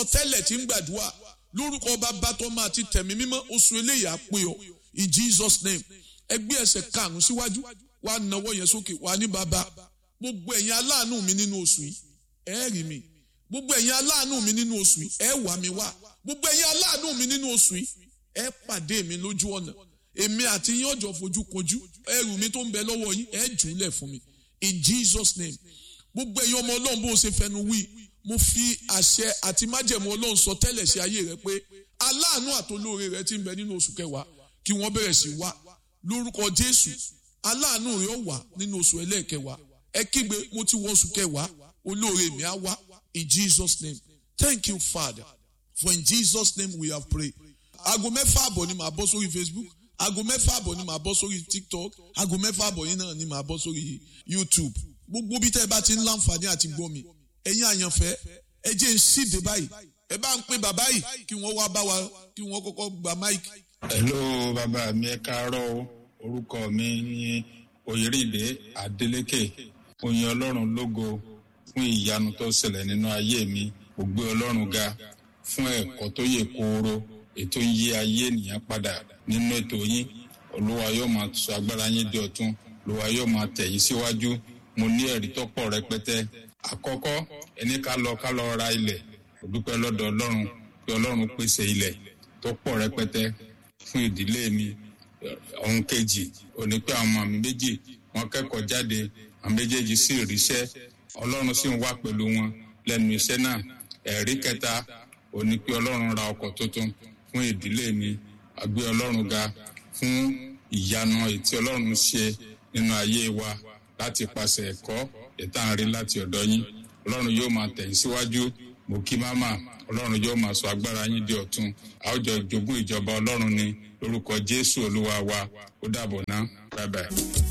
tẹ́lẹ̀ tí ń gbàdúrà lórúkọ bàbá tó máa ti tẹ̀mí mímọ́ oṣù eléyìí á pé ọ in Jesus name ẹgbẹ́ ẹsẹ̀ karùn-ún síwájú wàá nawọ́ yẹn sókè wàá ní bàbá gbogbo ẹ̀yin aláàánú mi nínú oṣù yìí ẹ rí mi gbogbo ẹ̀yin aláàánú mi nínú oṣù yìí ẹ wà mí wá gbogbo ẹ̀yin aláàánú mi nínú oṣù yìí ẹ pàdé mi lójú ọ̀nà èmi àti yín ọjọ́ fojú kojú ẹrù mi tó ń bẹ lọ́wọ́ yín ẹ jù ú lẹ̀ fún mi in Jesus name gbogbo ẹ̀yin ọmọ ọlọ́run bó o ṣe fẹnu wí mo fi àṣẹ àti májẹ̀mú ọlọ́run sọ tẹ́lẹ̀ sí ayé rẹ pé aláàánú àtolóore rẹ ti ń bẹ nínú oṣù kẹwàá kí wọ́n bẹ̀rẹ̀ sí wá lórúkọ Jésù aláàánú rẹ ó wà nínú oṣù ẹlẹ́ẹ̀kẹwàá ẹ kígbe mo ti wọ oṣù kẹwàá olóore mi á wá in Jesus name thank you Father for in Jesus name we have prayed aago mẹ́fà àbọ̀ ni màá bọ́ sórí Facebook aago mẹ́fà àbọ̀ ni màá bọ́ sórí TikTok aago mẹ́fà àbọ̀ yìí náà ni màá bọ́ sórí YouTube gbogbo bí tẹ́ ẹ bá ti ń láǹfààní àti gbọ́ mi ẹ̀yin àyànfẹ́ ẹ jẹ́ ń síde báyìí ẹ bá ń pè bàbá yìí kí wọ́n wá bá wa kí wọ́n kọ́kọ́ gba máìkì. hello bàbá mi ẹ káàárọ̀ o orúkọ mi ní oyèrèdè adeleke oyin ọlọ́run lógo fún ìyanu tó ṣẹlẹ̀ nínú ayé mi mo gbé ọlọ́run ga fún ẹ̀kọ́ tó yè kooro ètò ń yí ayé ènìyàn padà nínú ètò yín olúwa yóò máa sọ agbára yín di ọ̀tun olúwa yóò máa tẹ̀ yín síwájú mo ní ẹ̀rí tó pọ̀ rẹpẹtẹ àkọ́kọ́ ẹni ká lọ ká lọ ra ilẹ̀ mo dúpẹ́ lọ́dọ̀ ọlọ́run pé ọlọ́run pèsè ilẹ̀ tó pọ̀ rẹpẹtẹ fún ìdílé mi ohun kejì òní pé àwọn ọmọ mi méjì wọ́n kẹ́kọ̀ọ́ jáde àwọn méjèèjì sì ríṣẹ́ ọlọ́run sì ń wà pẹ̀lú wọn lẹ́nu iṣẹ́ náà ẹ̀rí kẹta òní pé ọlọ́run ra ọkọ̀ tuntun fún ìdílé mi àgbé ọlọ́run ga fún ìyanu ètí ọlọ́run ṣe nínú ayé wa láti pàṣẹ ẹ̀kọ́ ìtànrí láti ọ̀dọ̀ yín ọlọ́run yóò máa tẹ̀yìn síwájú mo kí máma ọlọ́run yóò máa sọ agbára yín di ọ̀tun àwùjọ ìjogún ìjọba ọlọ́run ni lórúkọ jésù olúwa wa ó dàbọ̀ ná bye bye.